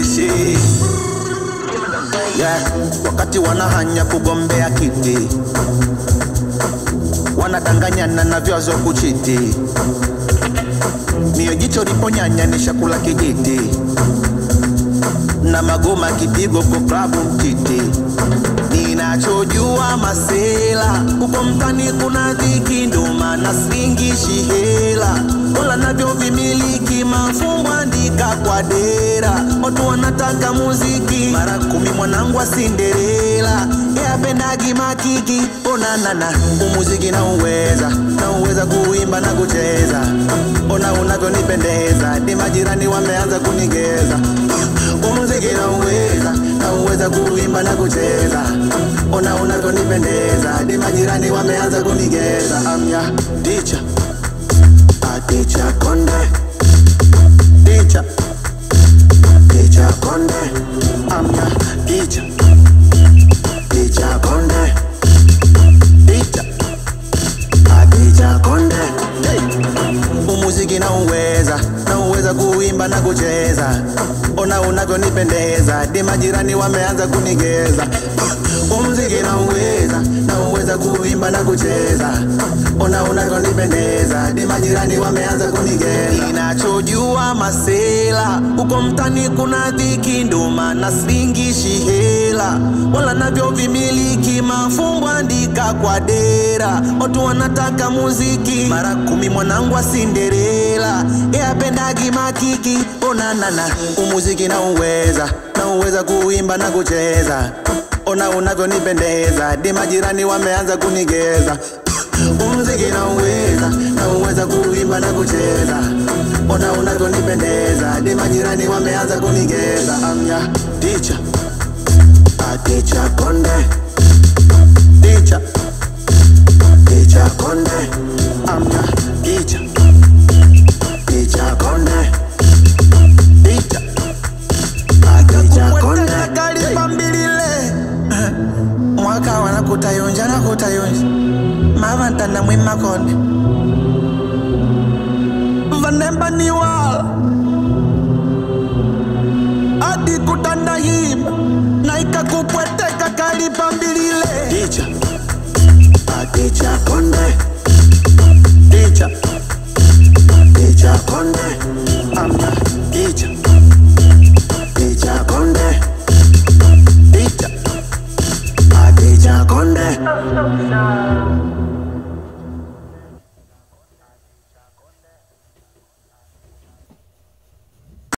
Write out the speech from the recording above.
nionyeshe yeah. Wakati wanahanya kugombea kiti, wanadanganyana na vyazo kuchiti, mio jicho liponyanya ni shakula kijiti, na magoma kipigo kwa klabu mtiti. Ninachojua masela uko mtani, kuna dhiki, ndo maana singishi hela wala navyo vimiliki mafumbo andika kwa dera, watu wanataka muziki mara kumi, mwanangu wa Cinderella yapendagi makiki onanana, umuziki na uweza na uweza kuimba na kucheza, ona unavyonipendeza, ni majirani wameanza kunigeza umuziki na uweza na uweza kuimba na kucheza, ona unavyonipendeza, ni majirani wameanza kunigeza. Amya teacher a teacher konde teacher teacher konde amya teacher teacher konde teacher a teacher konde hey. umuziki na uweza na uweza kuimba na kucheza ona unavyonipendeza di majirani wameanza kunigeza umziki na uweza na uweza kuimba na kucheza ona unavyonipendeza di majirani wameanza kunigeza ninachojua masela uko mtani kuna dhiki ndo maana singishi hela wala navyo vimiliki mafumbo andika kwa dera watu wanataka muziki mara kumi mwanangu wa Cinderella yapendagi makiki onanana umuziki na uweza na uweza kuimba na kucheza ona unavyonipendeza di majirani wameanza kunigeza umziki na uweza na uweza kuimba na kucheza ona unavyonipendeza di majirani wameanza kunigeza amya teacher a teacher konde teacher teacher konde amya teacher teacher konde teacher a teacher konde kalipambilile mwaka wana kutayonja na kutayonja mavantana mwimakonde vanemba ni wala adi kutandahima na ikakupweteka kalipambilile ticha aticha konde ticha ticha konde amna ticha ticha konde ticha aticha konde Oh, so sad.